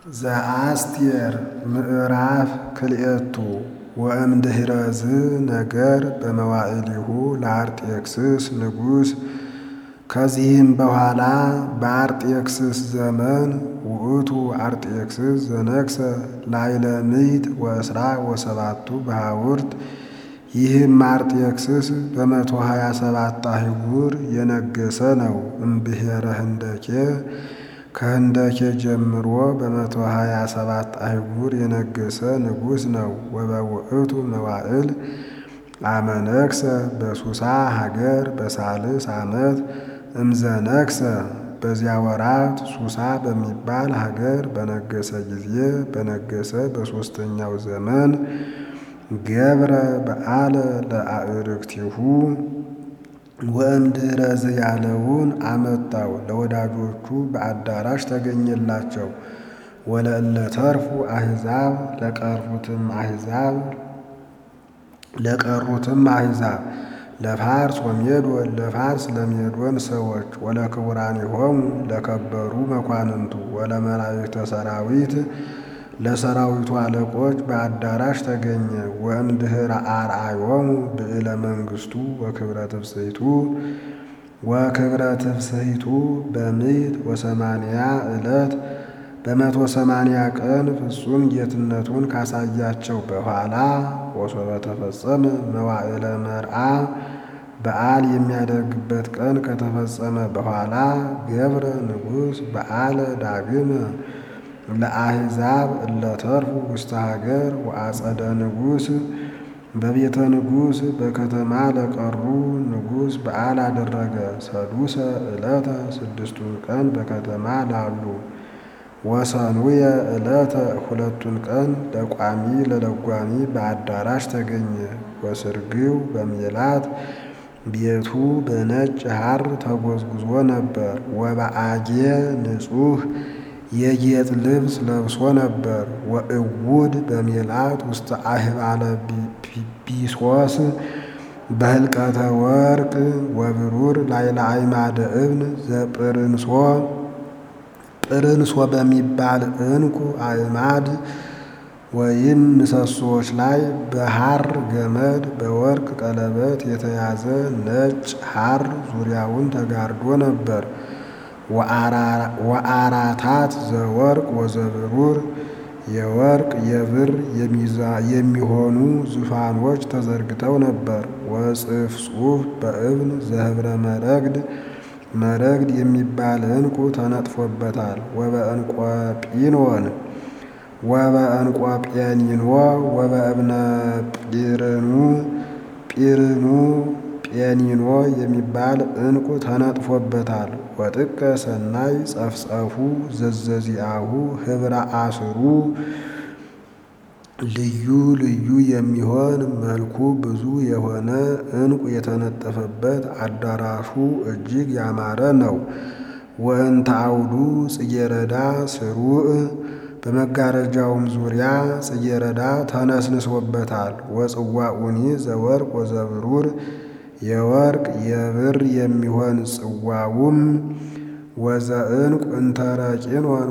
ዘአስቴር ምዕራፍ ክልኤቱ ወእምድኅረዝ ነገር በመዋዕሊሁ ለአርጤክስስ ንጉሥ። ከዚህም በኋላ በአርጤክስስ ዘመን ውእቱ አርጤክስስ ዘነግሠ ላዕለ ምዕት ወእስራ ወሰባቱ በሃውርት። ይህም አርጤክስስ በመቶ ሀያ ሰባት አህጉር የነገሰ ነው። እምብሔረ ህንደኬ ከህንደኬ ጀምሮ በመቶ ሀያ ሰባት አህጉር የነገሰ ንጉሥ ነው። ወበውእቱ መዋዕል አመነግሠ በሱሳ ሀገር በሳልስ ዓመት እምዘነግሠ በዚያ ወራት ሱሳ በሚባል ሀገር በነገሰ ጊዜ በነገሰ በሦስተኛው ዘመን ገብረ በዓለ ለአዕርክቲሁ ወእምድኅረዝ ያለውን አመጣው። ለወዳጆቹ በአዳራሽ ተገኘላቸው። ወለእለ ተርፉ አሕዛብ ለቀሩትም አሕዛብ ለቀሩትም አሕዛብ ለፋርስ ወሜዶን ለፋርስ ለሜዶን ሰዎች ወለክቡራኒሆሙ ለከበሩ መኳንንቱ ወለመላእክተ ሰራዊት ለሰራዊቱ አለቆች በአዳራሽ ተገኘ። ወእምድኅረ አርአዮሙ ብዕለ መንግሥቱ ወክብረ ትፍስሕቱ ወክብረ ትፍስሕቱ በምዕት ወሰማንያ ዕለት በመቶ ሰማንያ ቀን ፍጹም ጌትነቱን ካሳያቸው በኋላ ወሶበ ተፈጸመ መዋዕለ መርዓ በዓል የሚያደርግበት ቀን ከተፈጸመ በኋላ ገብረ ንጉሥ በዓለ ዳግመ ለአሕዛብ እለተርፉ ውስተ ሀገር ወአጸደ ንጉሥ በቤተ ንጉሥ በከተማ ለቀሩ ንጉሥ በዓል አደረገ። ሰዱሰ ዕለተ ስድስቱን ቀን በከተማ ላሉ ወሰኑየ ዕለተ ሁለቱን ቀን ለቋሚ ለለጓሚ በአዳራሽ ተገኘ። ወስርግው በሜላት ቤቱ በነጭ ሐር ተጎዝጉዞ ነበር። ወበአጌ ንጹሕ የጌጥ ልብስ ለብሶ ነበር። ወእውድ በሜላት ውስተ አህባለ ቢሶስ በህልቀተ ወርቅ ወብሩር ላይለ አዕማደ እብን ዘጵርንሶ ጵርንሶ በሚባል ዕንቁ አዕማድ ወይም ምሰሶዎች ላይ በሐር ገመድ በወርቅ ቀለበት የተያዘ ነጭ ሐር ዙሪያውን ተጋርዶ ነበር። ወአራታት ዘወርቅ ወዘብሩር የወርቅ የብር የሚሆኑ ዙፋኖች ተዘርግተው ነበር። ወጽፍጹፍ በእብን ዘህብረ መረግድ መረግድ የሚባል ዕንቁ ተነጥፎበታል። ወበዕንቆጲኖን ወበዕንቆጴኒኖ ወበእብነ ጲርኑ ጲርኑ ጴኒኖ የሚባል ዕንቁ ተነጥፎበታል። ወጥቀ ሰናይ ጸፍጸፉ ዘዘዚአሁ ኅብረ አስሩ ልዩ ልዩ የሚሆን መልኩ ብዙ የሆነ ዕንቁ የተነጠፈበት አዳራሹ እጅግ ያማረ ነው። ወእንተ አውዱ ጽጌረዳ ስሩዕ በመጋረጃውም ዙሪያ ጽጌረዳ ተነስንሶበታል። ወጽዋኡኒ ዘወርቅ ወዘብሩር የወርቅ የብር የሚሆን ጽዋውም ወዘዕንቁ እንተረቂኖን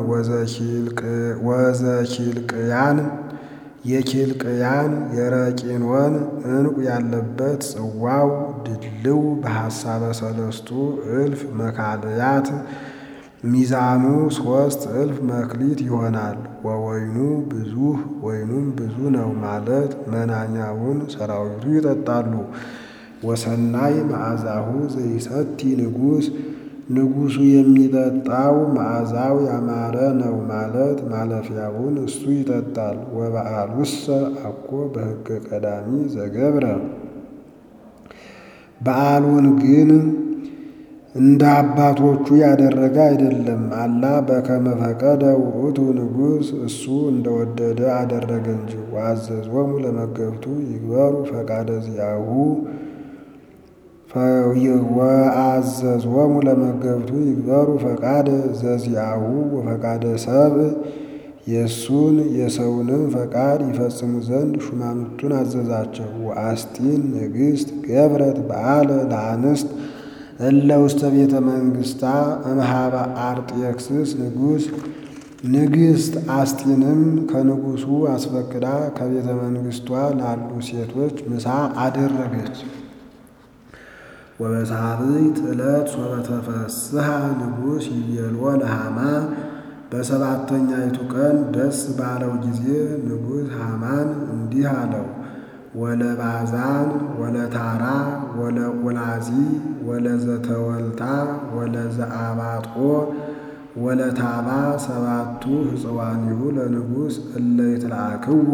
ወዘኪልቅያን የኪልቅያን የረቂኖን ዕንቁ ያለበት ጽዋው ድልው በሐሳበ ሰለስቱ እልፍ መካልያት ሚዛኑ ሦስት እልፍ መክሊት ይሆናል። ወወይኑ ብዙህ ወይኑም ብዙ ነው ማለት መናኛውን ሰራዊቱ ይጠጣሉ። ወሰናይ መዓዛሁ ዘይሰቲ ንጉሥ ንጉሡ የሚጠጣው መዓዛው ያማረ ነው ማለት ማለፊያውን እሱ ይጠጣል። ወበዓሉሰ አኮ በሕገ ቀዳሚ ዘገብረ በዓሉን ግን እንደ አባቶቹ ያደረገ አይደለም። አላ በከመ ፈቀደ ውእቱ ንጉሥ እሱ እንደወደደ አደረገ እንጂ። ወአዘዞሙ ለመገብቱ ይግበሩ ፈቃደ ዚአሁ ወአዘዞሙ ለመገብቱ ይግበሩ ፈቃደ ዘዚአሁ ወፈቃደ ሰብእ የእሱን የሰውንም ፈቃድ ይፈጽሙ ዘንድ ሹማምንቱን አዘዛቸው። ወአስጢን ንግሥት ገብረት በዓለ ለአንስት እለ ውስተ ቤተ መንግሥታ እምሃበ አርጤክስስ ንጉሥ ንግሥት አስጢንም ከንጉሡ አስፈቅዳ ከቤተ መንግሥቷ ላሉ ሴቶች ምሳ አደረገች። ወበሳብዕት ዕለት ሶበ ተፈስሐ ንጉሥ ይቤሎ ለሃማ በሰባተኛይቱ ቀን ደስ ባለው ጊዜ ንጉሥ ሃማን እንዲህ አለው ወለባዛን ወለታራ ወለቁላዚ ወለዘተወልታ ወለዘአባጦ ወለታባ ሰባቱ ሕፅዋኒሁ ለንጉሥ እለ ይትለአክዎ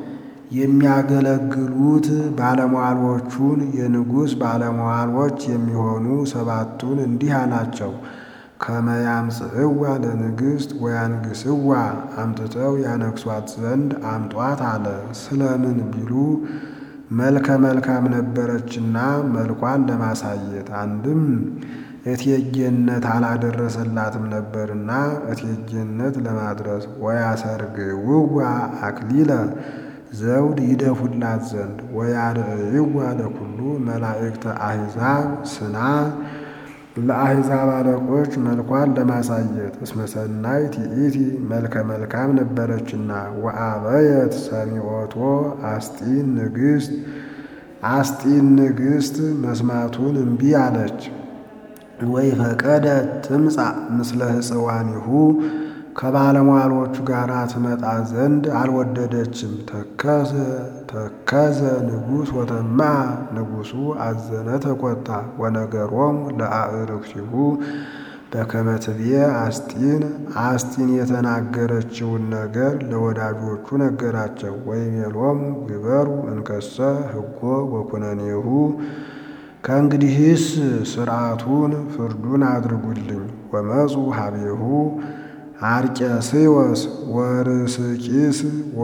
የሚያገለግሉት ባለሟሎቹን የንጉሥ ባለሟሎች የሚሆኑ ሰባቱን እንዲህ አላቸው። ከመያምጽእዋ ለንግሥት ወያንግስዋ አምጥተው ያነግሷት ዘንድ አምጧት አለ። ስለምን ቢሉ መልከ መልካም ነበረችና መልኳን ለማሳየት አንድም እቴጌነት አላደረሰላትም ነበርና እቴጌነት ለማድረስ ወያሰርግውዋ አክሊለ ዘውድ ይደፉላት ዘንድ ወያርእይዋ ለኩሉ መላእክተ አሕዛብ ስና ለአሕዛብ አለቆች መልኳን ለማሳየት እስመ ሰናይት ይእቲ መልከ መልካም ነበረችና ወአበየት ሰሚዖቶ አስጢን ንግሥት አስጢን ንግሥት መስማቱን እምቢ አለች። ወይ ፈቀደ ትምጻእ ምስለ ሕፅዋኒሁ ከባለሟሎቹ ጋር ትመጣ ዘንድ አልወደደችም። ተከዘ ተከዘ ንጉሥ ወተማ ንጉሡ አዘነ ተቆጣ። ወነገሮሙ ለአዕርክቲሁ በከመ ትቤ አስጢን አስጢን የተናገረችውን ነገር ለወዳጆቹ ነገራቸው። ወይቤሎሙ ግበሩ እንከሰ ሕጎ ወኩነኔሁ ከእንግዲህስ ሥርዓቱን ፍርዱን አድርጉልኝ። ወመፁ ሀቤሁ አርቄስዮስ ወርስቂስ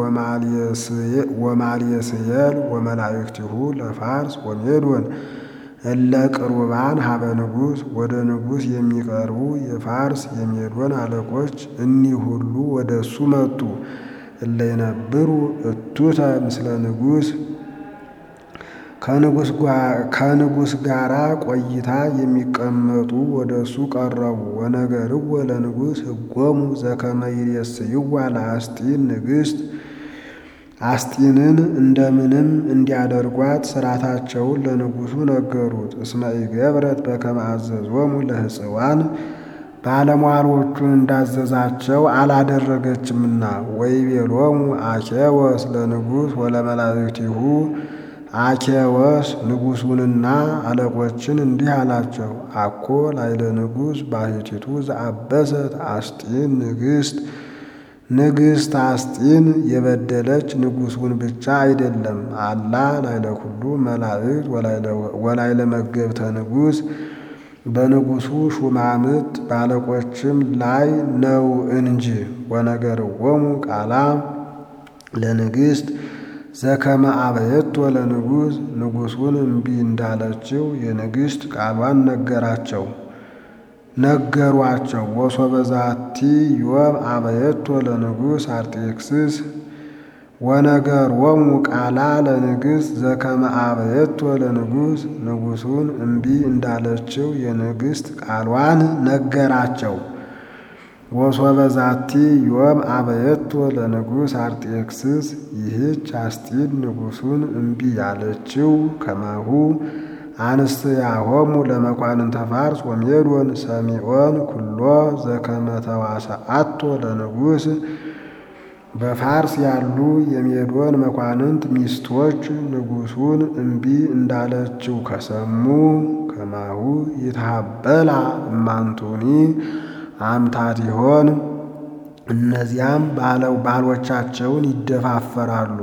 ወማልየስየል ወመላእክቲሁ ለፋርስ ወሜዶን እለ ቅሩባን ሀበ ንጉሥ ወደ ንጉሥ የሚቀርቡ የፋርስ የሜዶን አለቆች እኒህ ሁሉ ወደ እሱ መጡ። እለ ይነብሩ እቱተ ምስለ ንጉሥ ከንጉሥ ጋር ቆይታ የሚቀመጡ ወደ እሱ ቀረቡ። ወነገርዎ ለንጉሥ ሕጎሙ ዘከመ ይሬስይዋ ለአስጢን ንግሥት አስጢንን እንደምንም እንዲያደርጓት ሥርዓታቸውን ለንጉሡ ነገሩት። እስመ ኢገብረት በከመ አዘዞሙ ለሕፅዋን ባለሟሎቹን እንዳዘዛቸው አላደረገችምና። ወይቤሎሙ አኬወስ ለንጉሥ ወለመላእክቲሁ አኬወስ ንጉሡንና አለቆችን እንዲህ አላቸው። አኮ ላይለ ንጉሥ ባሕቲቱ ዘአበሰት አስጢን ንግሥት ንግሥት አስጢን የበደለች ንጉሡን ብቻ አይደለም፣ አላ ላይለ ኩሉ መላእክት ወላይለ መገብተ ንጉሥ በንጉሡ ሹማምት ባለቆችም ላይ ነው እንጂ። ወነገርዎሙ ቃላ ለንግሥት ዘከመ አበየቶ ለንጉሥ ንጉሡን እምቢ እንዳለችው የንግሥት ቃሏን ነገራቸው ነገሯቸው። ወሶበ ዛቲ ዮም አበየቶ ለንጉሥ አርጤክስስ ወነገሮሙ ቃላ ለንግሥት ዘከመ አበየቶ ለንጉሥ ንጉሡን እምቢ እንዳለችው የንግሥት ቃሏን ነገራቸው። ወሶበ ዛቲ ዮም አበየቶ ለንጉሥ አርጤክስስ ይህች አስጢን ንጉሡን እምቢ ያለችው ከማሁ አንስትያሆሙ ለመኳንንተ ፋርስ ወሜዶን ሰሚዖን ኩሎ ዘከመ ተዋሰአቶ ለንጉሥ በፋርስ ያሉ የሜዶን መኳንንት ሚስቶች ንጉሡን እምቢ እንዳለችው ከሰሙ ከማሁ ይትሃበላ እማንቱኒ አምታት ይሆን እነዚያም ባለው ባሎቻቸውን ይደፋፈራሉ፣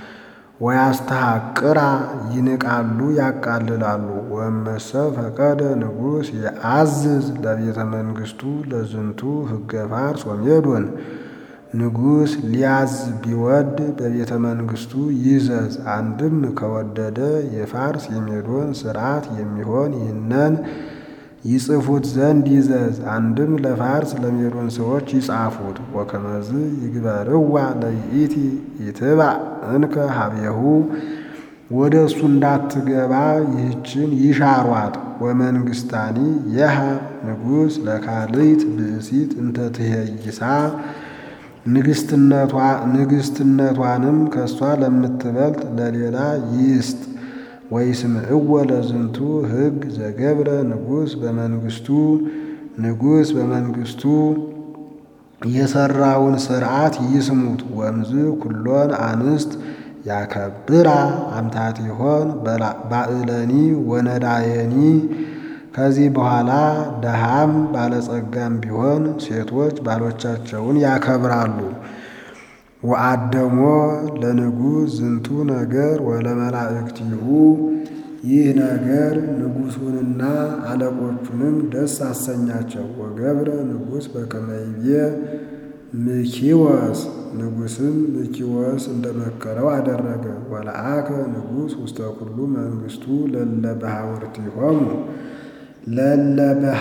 ወያስተሐቅራ ይንቃሉ፣ ያቃልላሉ። ወመሰ ፈቀደ ንጉሥ የአዝዝ ለቤተ መንግሥቱ ለዝንቱ ሕገ ፋርስ ወሜዶን ንጉሥ ሊያዝ ቢወድ በቤተ መንግሥቱ ይዘዝ። አንድም ከወደደ የፋርስ የሜዶን ሥርዓት የሚሆን ይህነን ይጽፉት ዘንድ ይዘዝ። አንድም ለፋርስ ለሜዶን ሰዎች ይጻፉት። ወከመዝ ይግበርዋ ለይእቲ ይትባዕ እንከ ሀቤሁ ወደ እሱ እንዳትገባ ይህችን ይሻሯት። ወመንግሥታኒ የሃ ንጉሥ ለካልይት ብእሲት እንተ ትሄይሳ ንግስትነቷንም ከእሷ ለምትበልጥ ለሌላ ይስጥ። ወይስምዕወ ለዝንቱ ሕግ ዘገብረ ንጉሥ በመንግስቱ ንጉሥ በመንግስቱ የሰራውን ሥርዓት ይስሙት። ወምዝ ኩሎን አንስት ያከብራ አምታቲሆን ባዕለኒ ወነዳየኒ ከዚህ በኋላ ደሃም ባለጸጋም ቢሆን ሴቶች ባሎቻቸውን ያከብራሉ። ወአደሞ ለንጉሥ ዝንቱ ነገር ወለመላእክቲሁ ይህ ነገር ንጉሡንና አለቆቹንም ደስ አሰኛቸው። ወገብረ ንጉሥ በከመ ይቤ ምኪወስ ንጉሥም ምኪወስ እንደመከረው አደረገ። ወለአከ ንጉሥ ውስተ ኩሉ መንግስቱ ለለ በሃውርቲሆሙ ለለ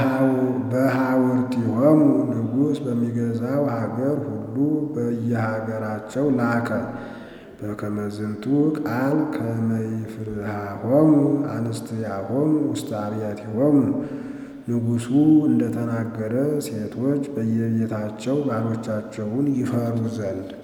በሃውርቲሆሙ ንጉሥ በሚገዛው ሀገር ሁሉ በየሀገራቸው ላከ። በከመ ዝንቱ ቃል ከመ ይፍርሃሆሙ አንስትያሆሙ ውስተ አብያቲሆሙ ንጉሡ እንደተናገረ ሴቶች በየቤታቸው ባሎቻቸውን ይፈሩ ዘንድ